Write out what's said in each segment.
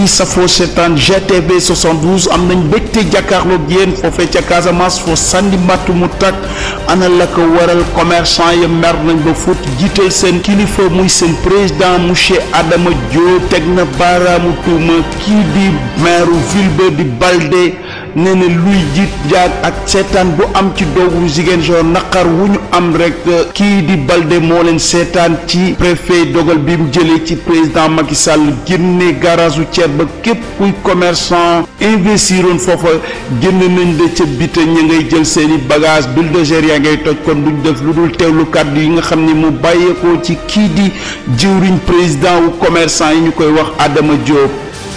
yi safoo seetaan GTV 72 am nañ mbégte jàkkaarloog yéen foofee ca Casamance foo sandi mbatt mu tàkk ana la ko waral commerçant ya mer nañ ba fut jiital seen kilifa muy seen président monsieur Adama Diop teg na baaraamu tuuma kii di maire ville ba di Balde nee na luy jiit jaag ak seetaan bu am ci doogu Ziguinchor naqar wu ñu am rek kii di Balde moo leen seetaan ci préfet dogal bi mu jëlee ci président Macky Sall génne garage u ceeb ba képp kuy commerçant investiroon foofa génn nañ de ca bite ña ngay jël seeni bagage bulldozer yaa ngay toj kon duñ def lu dul teewlu kàddu yi nga xam ne mu bàyyeekoo ci kii di jëwriñ président wu commerçant yi ñu koy wax Adama Diop.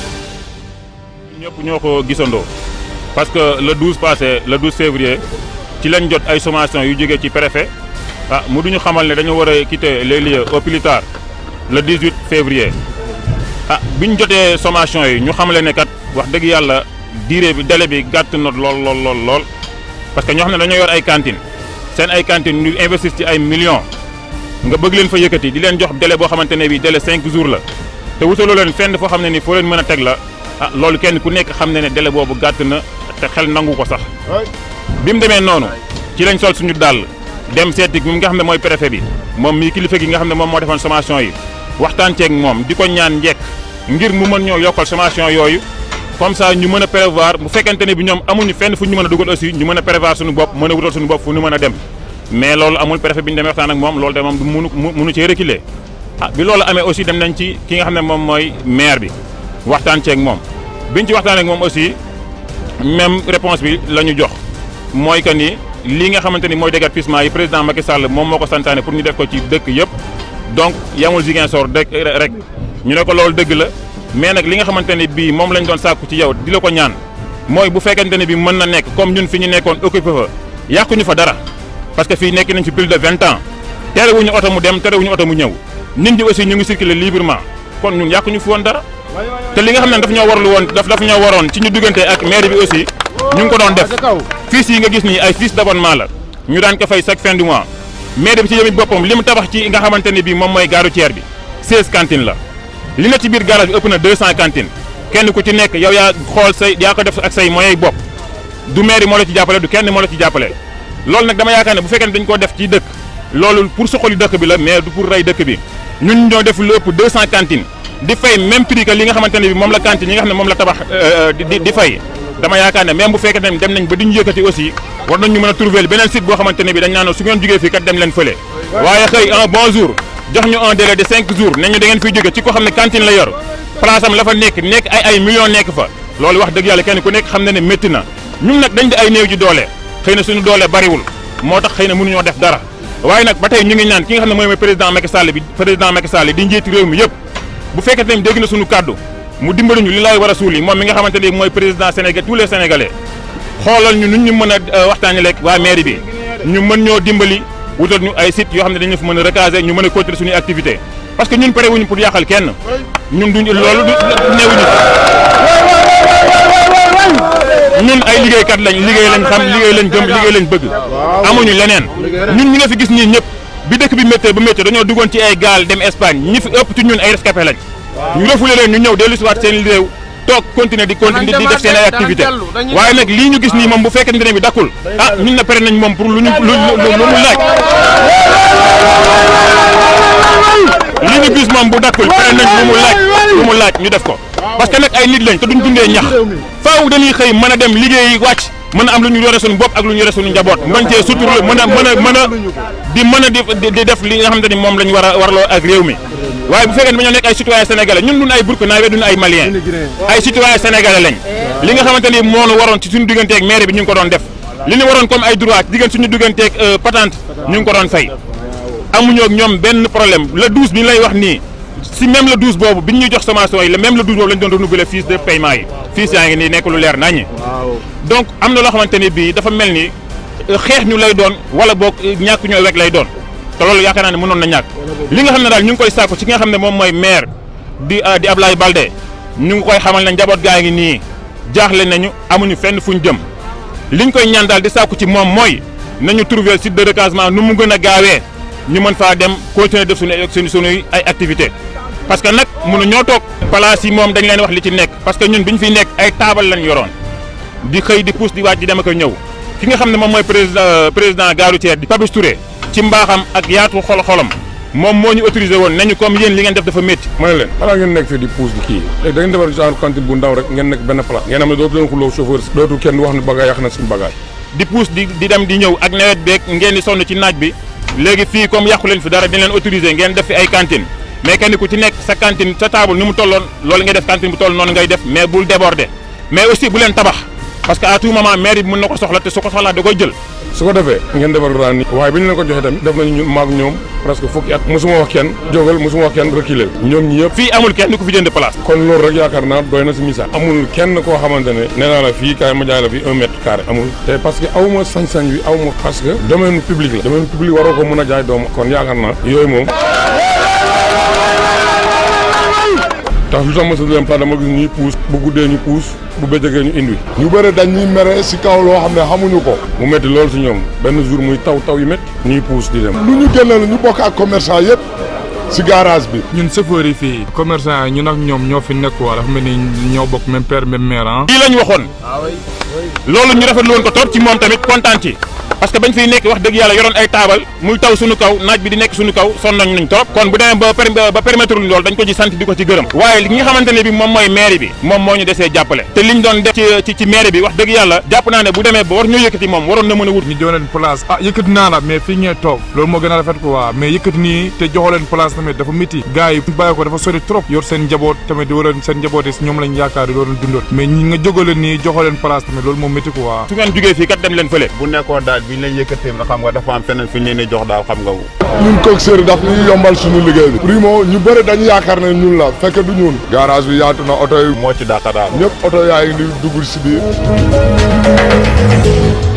ñëpp ñoo ko gisandoo parce que le 12 passé le 12 février ci lañ jot ay sommation yu jógee ci préfet ah mu duñu xamal ne dañu war a quitter les lieux au plus tard le 18 février ah bi ñu jotee sommation yi ñu xamale ne kat wax dëgg yàlla durée bi délai bi gàtt na lool lool lool lool parce que ñoo xam ne dañoo yor ay cantines seen ay cantines ñu investir ci ay millions nga bëgg leen fa yëkkati di leen jox délai boo xamante ne bii délai 5 jours la te wutaloo leen fenn foo xam ne ni foo leen mën a teg la ah loolu kenn ku nekk xam ne ne délai boobu gàtt na te xel nangu ko sax bi mu demee noonu ci lañ sol suñu dàll dem seeti mi nga xam ne mooy préfet bi moom mii kilifa gi nga xam ne moom moo defoon sommation yi waxtaan ceeg moom di ko ñaan njekk ngir mu mën ñoo yokkal sommation yooyu comme ça ñu mën a prévoir bu fekkente ne bi ñoom amuñu fenn fu ñu mën a dugal aussi ñu mën a prévoir suñu bopp mën a wutal suñu bopp fu ñu mën a dem mais loolu amul préfet bi ñu demee waxtaan ak moom loolu de moom du munu munu cee reculer ah bi loolu amee aussi dem nañ ci ki nga xam ne moom mooy maire bi waxtaan ceeg moom biñ ci waxtaan ak moom aussi même réponse bi la ñu jox mooy que ni lii nga xamante ni mooy déguerpissement yi président Macky Sall moom moo ko santaane pour ñu def ko ci dëkk yëpp donc yamul Ziguinchor dëkk rek ñu ne ko loolu dëgg la mais nag li nga xamante ne bii moom lañ doon sàkku ci yow di la ko ñaan mooy bu fekkente ne bi mën na nekk comme ñun fi ñu nekkoon occupé fa yàquñu fa dara parce que fii nekk nañ fi plus de vingt ans terewuñu oto mu dem terewuñu oto mu ñëw nit ñi aussi ñu ngi circuler librement kon ñun yàquñu fi woon dara te li nga xam ne daf ñoo warlu woon daf daf ñoo waroon ci ñu duggante ak maire bi aussi ñu ngi ko doon def fiches yi nga gis nii ay fiches d'abonnement la ñu daan ko fay chaque fin du mois maire bi ci yëmit boppam li mu tabax ci nga xamante ne bii moom mooy gare routière bi 16 cantines la li na ci biir garage bi ëpp na 200 cantines kenn ku ci nekk yow yaa xool say yaa ko def ak say moyens bopp du maire moo la ci jàppale du kenn moo la ci jàppale loolu nag dama yaakaar ne bu fekkee ne dañ koo def ci dëkk loolu pour suqali dëkk bi la mais du pour rey dëkk bi ñun ñoo def lu ëpp 200 cantines di fay même prix que li nga xamante ne bi moom la cantine yi nga xam ne moom la tabax di di fay dama yaakaar ne même bu fekkee ne dem nañ ba di ñu yëkkati aussi war nañ ñu mën a trouver beneen site boo xamante ne bi dañ naan su ngeen jógee fii kat dem leen fële waaye xëy un bon jour jox ñu un délai de cinq jours ne ñu da ngeen fiy jóge ci ko xam ne cantine la yor place am la fa nekk nekk ay ay millions nekk fa loolu wax dëgg yàlla kenn ku nekk xam na ne métti na ñun nag dañ di ay néew ji doole xëy na suñu doole bariwul moo tax xëy na mënuñoo def dara waaye nag ba tey ñu ngi ñaan ki nga xam ne mooy mooy président Macky Sall bi président Macky Sall di njiiti réew mi yëpp bu fekkee ne dégg na suñu kàddu mu dimbali ñu li lay war a suul yi moom mi nga xamante ne mooy président Sénégal tous les sénégalais xoolal ñu nun ñu mën a waxtaanee rek waa mairie bi ñu mën ñoo dimbali wutal ñu ay sites yoo xam ne dañu fa mën a recaser ñu mën a continuer suñuy activité parce que ñun pare wuñu pour yàqal kenn ñun duñ loolu du neewuñu ñun ay liggéeykat lañ liggéey lañ xam liggéey lañ gëm liggéey lañ bëgg amuñu leneen ñun ñi nga fi gis nii ñëpp bi dëkk bi méttee ba méttee dañoo duggoon ci ay gaal dem Espagne ñi fi ëpp ci ñun ay rescapé lañ ñu refoulé leen ñu ñëw dellu si waat seen réew toog continuer di continuer di def seen ay activité waaye nag lii ñu gis nii moom bu fekkente ne bi dakkul ah ñun na pare nañ moom pour lu ñu lu lu mu laaj lii ñu gis moom bu dakkul pare nañ lu mu laaj lu mu laaj ñu def ko parce que nag ay nit lañ te duñ dundee ñax faaw dañuy xëy mën a dem liggéeyi wàcc mën a am lu ñu yore suñu bopp ak lu ñu yore suñu njaboot mën cee sutur mën a mën a mën a di mën a di di def li nga xamante ni moom lañ war a warloo ak réew mi waaye bu fekkee ne dañoo nekk ay citoyen sénégalais ñun duñ ay burkinabé duñ ay malien ay citoyen sénégalais lañ li nga xamante ni moo nu waroon ci suñu digganteeg maire bi ñu ngi ko doon def li ñu waroon comme ay droit diggante suñu digganteeg patente ñu ngi ko doon fay amuñoo ak ñoom benn problème le 12 bi ñu lay wax nii si même le 12 boobu bi ñu jox sommation yi le même le 12 boobu lañ doon renouveler fiche de paiement yi fiche yaa ngi nii nekk lu leer naññi donc am na loo xamante ni bii dafa mel ni xeex ñu lay doon wala boog ñàkk ñoo wek lay doon te loolu yaakaar naa ne mënoon na ñàkk li nga xam ne daal ñu ngi koy sàkku ci nga xam ne moom mooy maire di di Ablaye Balde ñu ngi koy xamal ne njaboot gaa ngi nii jaaxle nañu amuñu fenn fuñ jëm liñ koy ñaan daal di sàkku ci moom mooy nañu trouver site de recasement nu mu gën a gaawee ñu mën faa dem continuer def suñu suñu suñuy ay activité parce que nag mënu ñoo toog place yi moom dañ leen wax li ci nekk parce que ñun bi ñu fiy nekk ay taabal lañ yoroon di xëy di pousse di wàcc di dem ak ñëw ki nga xam ne moom mooy président président gare routière di Papis Touré ci mbaaxam ak yaatu xol xolam moom moo ñu autorisé woon nañu comme yéen li ngeen def dafa métti ma ne leen xanaa ngeen nekk fii di pousse di kii léegi da ngeen defar genre cantine bu ndaw rek ngeen nekk benn place ngeen xam ne dootu leen xuloo chauffeur dootu kenn wax ne bagage yàq na suñu bagage di pousse di di dem di ñëw ak nawet beeg ngeen di sonn ci naaj bi léegi fii comme yàqu leen fi dara dañ leen autorisé ngeen def fi ay cantine mais kenn ku ci nekk sa cantine sa table ni mu tolloon loolu ngay def cantine bu toll noonu ngay def mais bul déborder mais aussi bu leen tabax parce que à tout moment maire bi mën na ko soxla te su ko soxlaa da koy jël su ko defee ngeen defar raan ni waaye bi ñu leen ko joxee tamit def nañu ñun maag ñoom presque fukki at mosuma wax kenn jógal mosuma wax kenn reculer ñoom ñi yëpp fii amul kenn ku fi jënd place kon loolu rek yaakaar naa doy na si misaal amul kenn koo xamante ne nee naa la fii kaay ma jaay la fii un mètre carré amul te parce que aw ma sañ-sañ bi aw ma parce que domaine public la domaine public waroo ko mën a jaay doomu kon yaakaar naa yooyu moom tax lu tax ma sa dem place dama gis ñuy puus bu guddee ñu puus bu bëccëgee ñu indi ñu bëri dañuy mere si kaw loo xam ne xamuñu ko mu métti loolu si ñoom benn jour muy taw taw yu métti ñuy puus di dem lu ñu génneel ñu bokk ak commerçant yëpp si garage bi ñun chauffeur yi fii commerçant yi ñun ak ñoom ñoo fi nekk waa dafa mel ni ñoo bokk même père même mère ah. lii lañ waxoon loolu ñu rafetlu woon ko trop ci moom tamit kontaan ci parce que bañ fiy nekk wax dëgg yàlla yoroon ay taabal muy taw suñu kaw naaj bi di nekk suñu kaw sonn nañ nañ trop kon bu demee ba per ba permettre luñ loolu dañ ko ci sant di ko ci gërëm waaye li nga xamante ne bi moom mooy mairie bi moom moo ñu desee jàppale te liñ doon def ci ci mairie bi wax dëgg yàlla jàpp naa ne bu demee ba war ñu yëkkati moom waroon na mën a wut ñu jox leen place ah yëkkati naa la mais fii ngeen toog loolu moo gën a rafet ko waa mais yëkkati nii te joxoo leen place tamit dafa métti gars yi bàyyi ko dafa sori trop yor seen njaboot tamit di war a seen njaboot yi si ñoom lañ yaakaar yi loolu dundoot mais ñi nga jógoo leen nii joxoo leen place tamit loolu moo métti ko waa su ngeen jógee fii kat dem leen fële bu nekkoon daal bi ñu leen yëkkatee xam nga dafa am feneen fi ñu leen di jox daal xam nga ñun coxeur daf ñuy yombal suñu liggéey bi primo ñu bëri dañu yaakaar ne ñun la fekk du ñun garage bi yaatu na oto yi moo ci dàq daal ñëpp oto yaa ngi di dugg si biir